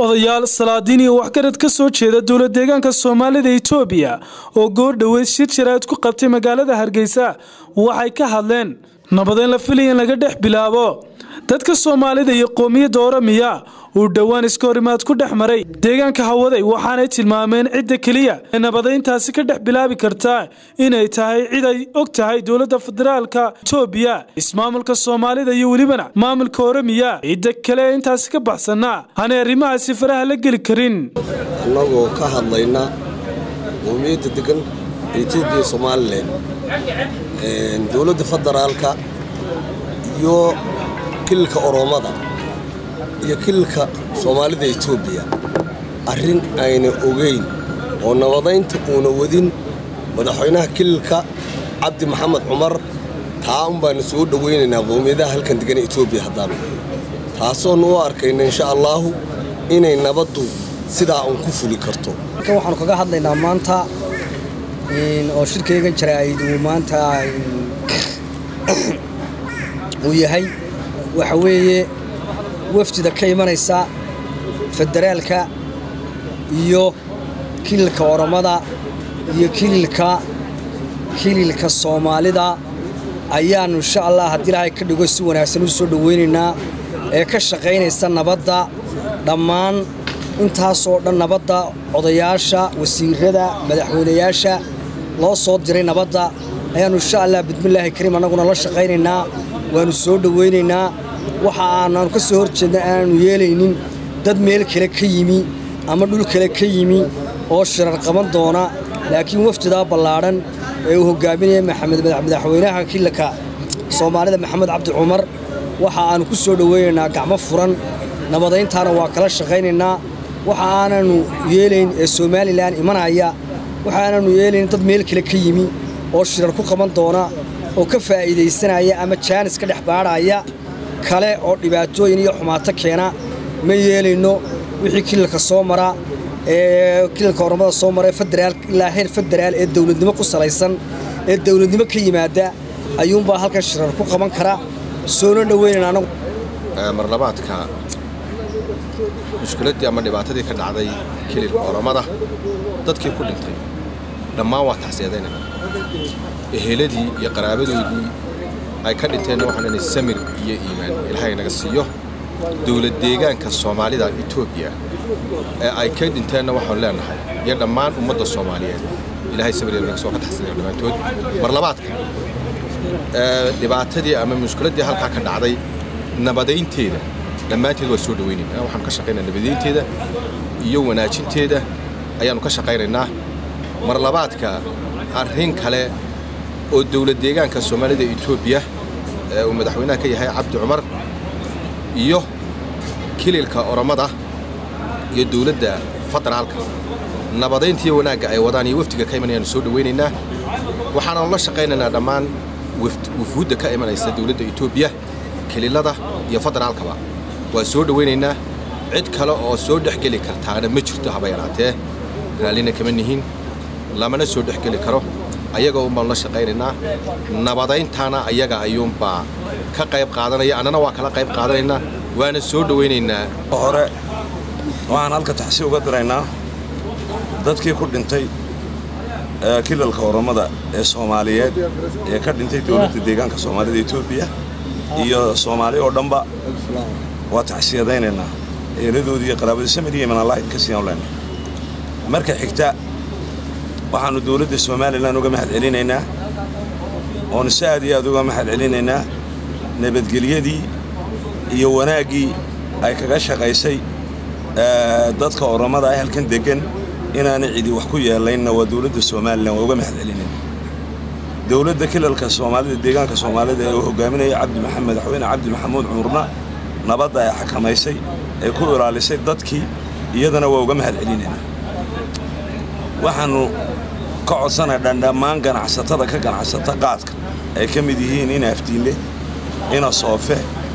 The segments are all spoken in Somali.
odayaal salaadiin iyo waxgarad ka soo jeeda dowlad deegaanka soomaalida itoobiya oo goor dhoweyd shir jaraa'id ku qabtay magaalada hargeysa waxay ka hadleen nabadeyn la filaya in laga dhex bilaabo dadka soomaalida iyo qoomiyadda oramiya uu dhowaan iska horimaad ku dhex maray deegaanka hawaday waxaanay tilmaameen cidda keliya ee nabadeyntaasi ka dhex bilaabi kartaa inay tahay cid ay og tahay dowladda federaalka itoobiya ismaamulka soomaalida iyo welibana maamulka oramiya cidda kale ee intaasi ka baxsanna aanay arrimahaasi faraha la geli karin annagoo ka hadlayna qoomiyadda degan etoobiya somalilan dowladda federaalka iyo kililka oromada iyo kililka soomaalida etoobiya arrin ayna ogeyn oo nabadaynta uuna wadin madaxweynaha kililka cabdi maxamed cumar taa un baanu soo dhowaynaynaa qoomiyadaha halkan degan etoobiya haddaanu taasoonu u arkayna insha allaahu inay nabaddu sidaa uun ku fuli karto waxaanu kaga hadlaynaa maanta oo shirkaygan jaraa'id uu maanta uu yahay waxa weeye wafdida ka imanaysa federaalka iyo kililka oromada iyo kililka kililka soomaalida ayaannu insha allah haddii ilaahay ka dhigo si wanaagsan u soo dhowaynaynaa ee ka shaqaynaysa nabadda dhammaan intaasoo dhan nabadda odayaasha wasiirada madaxweynayaasha loo soo diray nabadda ayaannu insha allah bismillaahi kariim annaguna la shaqaynaynaa waannu soo dhowaynaynaa waxa aananu ka soo hor jeedna aanaannu yeelaynin dad meel kale ka yimi ama dhul kale ka yimi oo shirar qaban doona laakiin wafdidaa ballaadhan ee uu hoggaaminaya maxamed madaxweynaha kililka soomaalida maxamed cabdi cumar waxa aannu ku soo dhowaynaynaa gacmo furan nabadayntaana waa kala shaqaynaynaa waxa aananu yeelayn ee somalilan imanaya waxa aananu yeelayn dad meel kale ka yimi oo shirar ku qaban doona oo ka faa'iidaysanaya ama jaanis ka dhex baadhaya kale oo dhibaatooyin iyo xumaato keena ma yeelayno wixii kililka soo mara ee kililka oromada soo mara federaal ilaa heer federaal ee dowladnimo ku salaysan ee dowladnimo ka yimaada ayuunbaa halkan shirar ku qaban kara soona dhoweynayna anagu marlabaadka mushkiladdii ama dhibaatadii ka dhacday kililka oromada dadkii ku dhintay dhammaan waa tacsiyadeynayna eheladii iyo qaraabadoodii ay ka dhinteenna waxaan inay samir iyo iimaan ilaahay naga siiyo dowlad deegaanka soomaalida etoobiya ee ay ka dhinteenna waxaan leenahay iyo dhammaan ummadda soomaaliyeed ilaahay samir naga soo ka taxsiinaya dhammaantood marlabaadka dhibaatadii ama mushkiladdii halkaa ka dhacday nabadaynteeda dhammaanteed waa soo dhowaynaynaa waxaanu ka shaqaynaa nabadaynteeda iyo wanaajinteeda ayaannu ka shaqaynaynaa marlabaadka arrin kale oo dowlad deegaanka soomaalida etoobiya ee uu madaxweynaha ka yahay cabdi cumar iyo kililka oromada iyo dowladda federaalka nabadayntiiyo wanaagga ay wadaan iyo wafdiga ka imanayaanu soo dhowaynaynaa waxaanaanu la shaqaynaynaa dhammaan wufuudda ka imanaysa dowladda etoobiya kililada iyo federaalkaba waa soo dhowaynaynaa cid kale oo soo dhexgeli kartaana ma jirto haba yaraatee raallina kama nihin lamana soo dhexgeli karo ayaga un baanu la shaqaynaynaa nabadayntaana ayaga ayuunbaa ka qayb qaadanaya annana waa kala qayb qaadanaynaa waana soo dhowaynaynaa hore waxaan halka taxsi uga diraynaa dadkii ku dhintay kilalka oromada ee soomaaliyeed ee ka dhintay dowladda deegaanka soomaalida etoobiya iyo soomaali oo dhanba waa tacsiyadaynaynaa eeladoodii iyo qaraabadii samir iyo imanallahid ka siiyaan leenahay marka xigta waxaannu dowladda somalilan uga mahad celinaynaa oonu si aad iyo aad uga mahad celinaynaa nabadgelyadii iyo wanaaggii ay kaga shaqaysay dadka oromada ee halkan deggan inaanay cidi wax ku yeelaynna waa dowladda somalilan waa uga mahad celinaynaa dowladda kilalka soomaalida deegaanka soomaalida ee uu hogaaminaya cabdi maxamed madaxweyne cabdi maxamuud cumurna nabadda ay xakamaysay ay ku ilaalisay dadkii iyadana waa uga mahad celinaynaa waxaannu ka codsanaynaa dhammaan ganacsatada ka ganacsata qaadka ay ka mid yihiin ina afdiinle ina soofe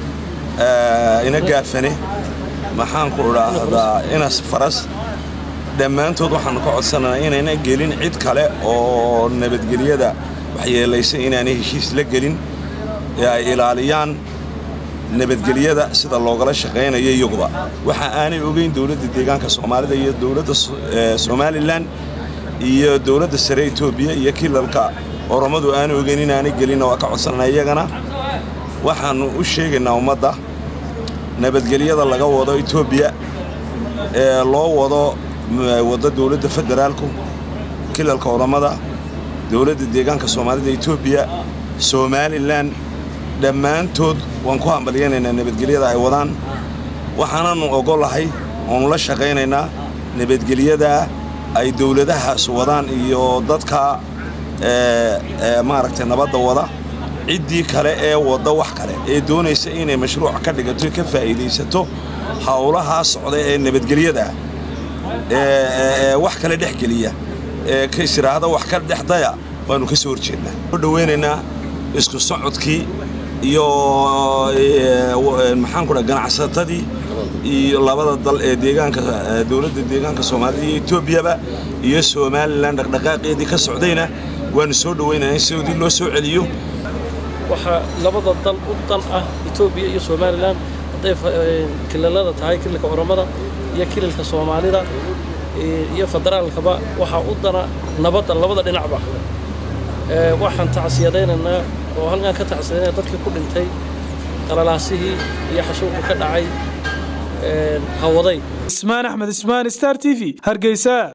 ina gaafane maxaanku idhaahdaa ina faras dhammaantood waxaannu ka codsanaynaa inayna gelin cid kale oo nabadgelyada waxyeelaysa inaanay heshiis la gelin ee ay ilaaliyaan nabadgelyada sida loogala shaqaynayo iyaguba waxa aanay ogeyn dowladda deegaanka soomaalida iyo dowladda somalilan iyo dowladda sare etoobiya iyo kilalka oromadu aanay ogeyn inaanay gelinna waa ka codsanana iyagana waxaannu u sheegaynaa ummadda nabadgelyada laga wado etoobiya ee loo wado waddo dowladda federaalku kilalka oromada dowladda deegaanka soomaalida etoobiya somalilan dhammaantood waan ku hambalyaynaynaa nabadgelyada ay wadaan waxaanaannu ogolahay oonu la shaqaynaynaa nabadgelyada ay dowladahaas wadaan iyo dadka maaragtay nabadda wada ciddii kale ee wadda wax kale ee doonaysa inay mashruuc ka dhigato ka faa'iidaysato howlahaa socda ee nabadgelyada ee wax kale dhex geliya ee kaisiraahda wax ka dhexdaya waannu ka soo horjeednaa u dhowaynaynaa isku socodkii iyo maxaan ku dhaha ganacsatadii iyo labada dal ee deegaanka dowladda deegaanka soomaalida iyo etoobiyaba iyo somalilan dhaqdhaqaaqeedii ka socdayna waannu soo dhowaynaynaa in sidoodii loo soo celiyo waxaa labada dal u dan ah etoobiya iyo somalilan hadday kilalada tahay kilalka oromada iyo kilalka soomaalida iyo federaalkaba waxaa u dana nabadda labada dhinacba waxaan tacsiyadaynaynaa oo halkaan ka tacsiyadaynaa dadkii ku dhintay qalalaasihii iyo xasuuqii ka dhacay hawaday ismaan axmed ismaan star t v hargeysa